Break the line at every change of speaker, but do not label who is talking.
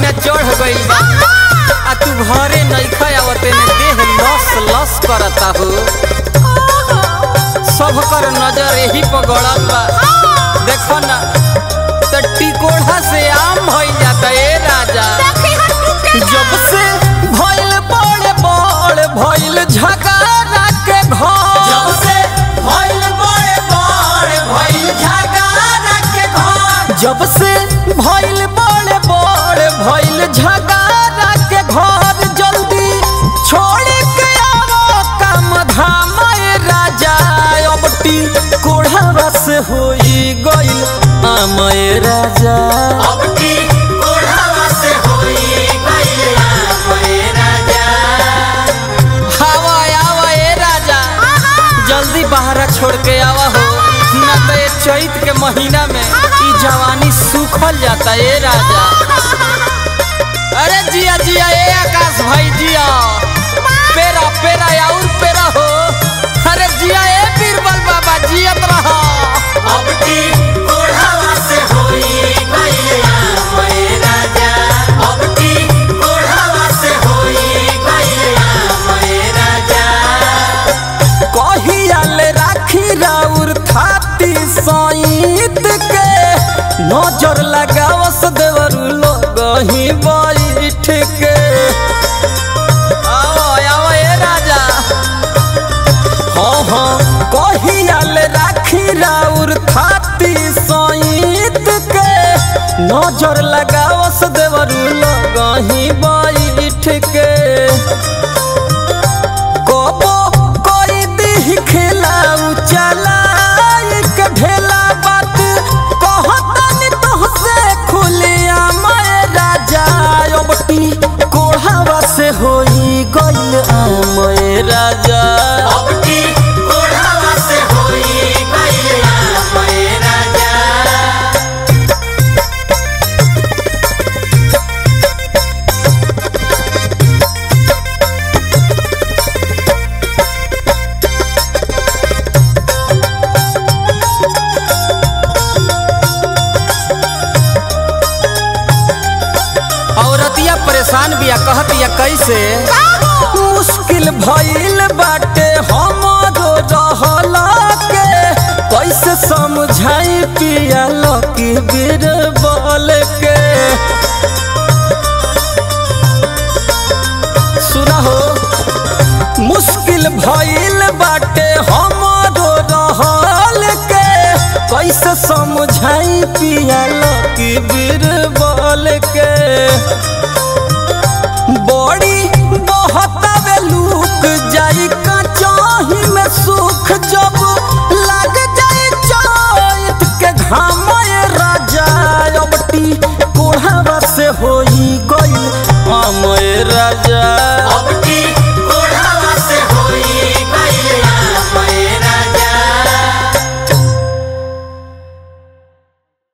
महीना चढ़ गइल बा आ तू घरे नइखा आवते ने देह लस लस करता हो सब कर नजर यही पर गड़ल बा देखो ना त टिकोढ़ा से आम भइल जाता ए राजा जब से भइल बड़े बड़ भइल झगड़ा के घर जब से भइल बड़े बड़ भइल झगड़ा के घर जब से भइल बड़े बड़ भइल झगड़ा के घर जल्दी छोड़ के आवो काम धाम ए राजा अब टी कोढ़ावा से होई गइल आम ए राजा अब टी कोढ़ावा से होई गइल आम ए राजा आवा आवा ए राजा जल्दी बाहर छोड़ के आवा हो ना तो ये चैत के महीना में ई जवानी सूखल जाता ए राजा अरे जिया जिया ए आकाश भाई जिया पेरा पेरा और पेरा हो अरे जिया ए बीरबल बाबा जियत रहा अब की कोढ़ावा से होई गइया ए राजा अब की कोढ़ावा से होई गइया ए राजा कहियाल राखी राउर थाती सईत के नजर लगावस देवर लोग ही बैठ के आओ आओ ए राजा हाँ हाँ कहियाल राखी राउर थाती सईत के नजर लगावस देवर लोग ही बैठ के कबो कोई दी खिलाऊ चला के ढेला बात कहतनी तोहसे खुलिया मैं राजा अबटी कोढ़ावा से होई गइल आम ए राजा अबटी कोढ़ावा से होई गइल आम ए राजा औरतिया परेशान बिया कहतिया कैसे मुश्किल भइल बाटे हमरो रहला के कैसे समझाई पिया लकी बीरबल के सुना हो मुश्किल भइल बाटे हमरो रहल के कैसे समझाई पिया लकी बीरबल के बड़ी बहतावे लूक जाई कचाही में सुख जब लग जाई चैत के घाम ए राजा अबटी कोढ़ावा से होई गई हम ए राजा